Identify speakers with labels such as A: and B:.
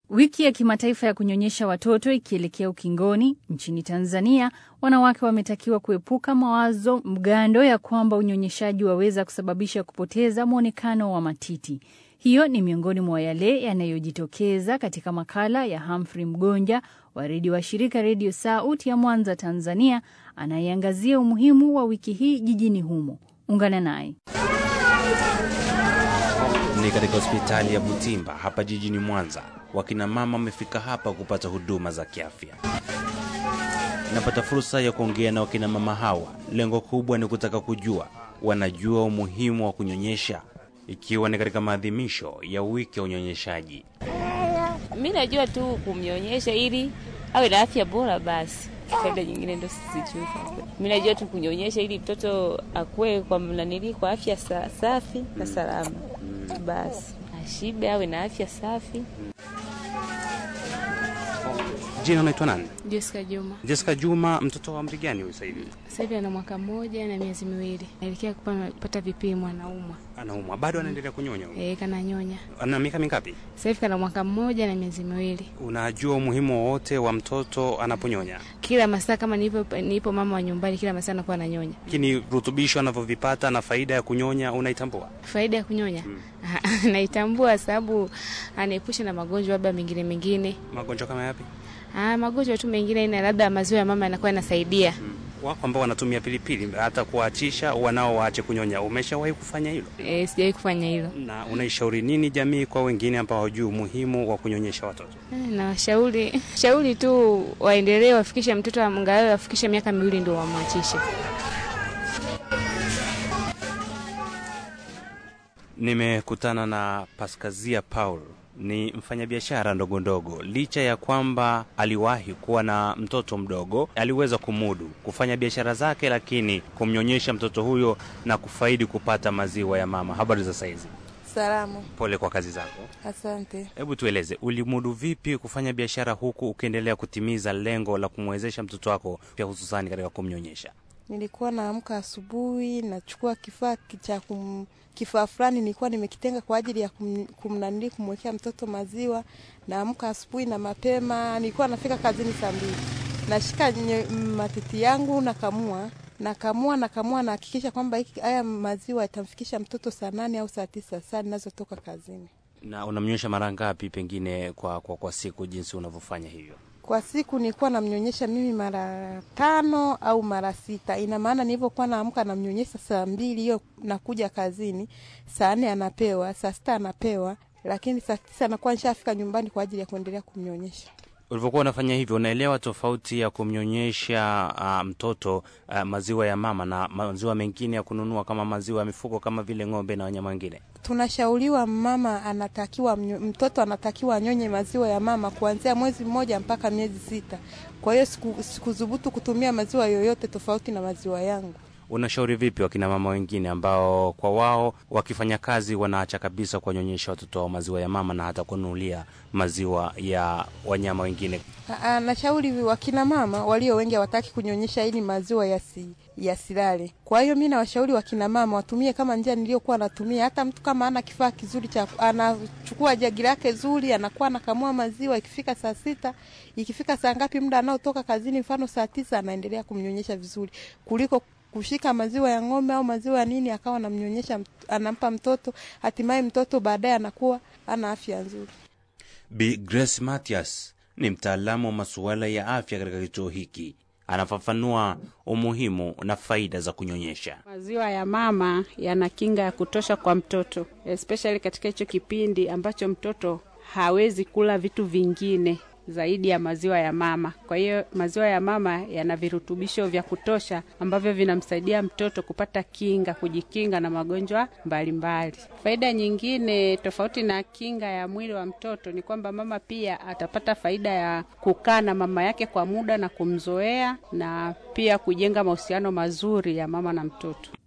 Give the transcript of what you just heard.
A: Wiki ya kimataifa ya kunyonyesha watoto ikielekea ukingoni, nchini Tanzania wanawake wametakiwa kuepuka mawazo mgando ya kwamba unyonyeshaji waweza kusababisha kupoteza mwonekano wa matiti. Hiyo ni miongoni mwa yale yanayojitokeza katika makala ya Humphrey Mgonja wa redio wa shirika Redio Sauti ya Mwanza, Tanzania, anayeangazia umuhimu wa wiki hii jijini humo. Ungana naye.
B: Ni katika hospitali ya Butimba hapa jijini Mwanza. Wakina mama wamefika hapa kupata huduma za kiafya. Napata fursa ya kuongea na wakina mama hawa. Lengo kubwa ni kutaka kujua wanajua umuhimu wa kunyonyesha, ikiwa ni katika maadhimisho ya wiki ya unyonyeshaji.
C: Mi najua tu kumnyonyesha ili awe na afya bora, basi faida nyingine ndo sijui. Mi najua tu kunyonyesha ili mtoto akue kwa nanili kwa afya sa, safi na salama, basi ashibe, awe na afya safi.
B: Jina unaitwa nani?
D: Jessica Juma.
B: Jessica Juma. Mtoto wa umri gani huyu sasa hivi?
D: Sasa hivi ana mwaka mmoja na miezi miwili. Naelekea kupata vipimo, anaumwa.
B: Anaumwa bado, anaendelea kunyonya?
D: Eh, kana nyonya.
B: Ana miaka mingapi?
D: Sasa hivi kana mwaka mmoja na miezi miwili.
B: Unajua umuhimu wowote wa mtoto anaponyonya?
D: Kila masaa kama nipo nipo mama wa nyumbani, kila masaa anakuwa ananyonya.
B: Lakini rutubisho anavyovipata na faida ya kunyonya unaitambua?
D: Faida ya kunyonya hmm. naitambua, sababu anaepusha na magonjwa labda mengine mengine.
B: Magonjwa kama yapi?
D: Ah, magonjwa tu mengine ina labda maziwa ya mama yanakuwa yanasaidia.
B: Hmm. Wako ambao wanatumia pilipili hata kuachisha wanao waache kunyonya. Umeshawahi kufanya hilo?
D: E, sijawahi kufanya hilo.
B: Na unaishauri nini jamii kwa wengine ambao hawajui umuhimu wa kunyonyesha watoto?
D: E, na washauri shauri tu waendelee, wafikishe mtoto angalau afikishe miaka miwili ndio wamwachishe.
B: Nimekutana na Paskazia Paul ni mfanyabiashara ndogo ndogo. Licha ya kwamba aliwahi kuwa na mtoto mdogo, aliweza kumudu kufanya biashara zake, lakini kumnyonyesha mtoto huyo na kufaidi kupata maziwa ya mama. Habari za saizi?
E: Salamu.
B: Pole kwa kazi zako.
E: Asante.
B: Hebu tueleze, ulimudu vipi kufanya biashara huku ukiendelea kutimiza lengo la kumwezesha mtoto wako pia hususani katika kumnyonyesha?
E: Nilikuwa naamka asubuhi, nachukua kifaa cha kum kifaa fulani nilikuwa nimekitenga kwa ajili ya kum, kumnanili kumwekea mtoto maziwa. Naamka asubuhi na mapema, nilikuwa nafika kazini saa mbili, nashika matiti yangu nakamua nakamua nakamua, nahakikisha kwamba haya maziwa yatamfikisha mtoto saa nane au saa tisa saa ninazotoka kazini.
B: Na unamnyonyesha mara ngapi pengine kwa, kwa, kwa siku jinsi unavyofanya hivyo?
E: Kwa siku nilikuwa namnyonyesha mimi mara tano au mara sita. Ina maana nilivyokuwa naamka namnyonyesha saa mbili, hiyo nakuja kazini saa nne anapewa, saa sita anapewa, lakini saa tisa anakuwa nishafika nyumbani kwa ajili ya kuendelea kumnyonyesha.
B: Ulivyokuwa unafanya hivyo, unaelewa tofauti ya kumnyonyesha uh, mtoto uh, maziwa ya mama na maziwa mengine ya kununua kama maziwa ya mifugo kama vile ng'ombe na wanyama wengine?
E: Tunashauriwa mama anatakiwa mtoto anatakiwa anyonye maziwa ya mama kuanzia mwezi mmoja mpaka miezi sita. Kwa hiyo sikudhubutu siku kutumia maziwa yoyote tofauti na maziwa yangu.
B: Unashauri vipi wakina mama wengine ambao kwa wao wakifanya kazi wanaacha kabisa kuwanyonyesha watoto wao maziwa ya mama na hata kununulia maziwa ya wanyama wengine?
E: Nashauri wakina mama walio wengi hawataki kunyonyesha ili maziwa yasi yasilale. Kwa hiyo mi nawashauri wakina mama watumie kama njia niliyokuwa natumia. Hata mtu kama ana kifaa kizuri cha anachukua jagi lake zuri, anakuwa anakamua maziwa, ikifika saa sita, ikifika saa ngapi, muda anaotoka kazini, mfano saa tisa, anaendelea kumnyonyesha vizuri kuliko kushika maziwa ya ng'ombe au maziwa ya nini akawa anamnyonyesha, anampa mtoto, hatimaye mtoto baadaye anakuwa ana afya nzuri.
B: Bi Grace Matias ni mtaalamu wa masuala ya afya katika kituo hiki. Anafafanua umuhimu na faida za kunyonyesha.
F: Maziwa ya mama yana kinga ya kutosha kwa mtoto, especially katika hicho kipindi ambacho mtoto hawezi kula vitu vingine zaidi ya maziwa ya mama. Kwa hiyo maziwa ya mama yana virutubisho vya kutosha ambavyo vinamsaidia mtoto kupata kinga, kujikinga na magonjwa mbalimbali. Faida nyingine tofauti na kinga ya mwili wa mtoto ni kwamba mama pia atapata faida ya kukaa na mama yake kwa muda na kumzoea na pia kujenga mahusiano mazuri ya mama na mtoto.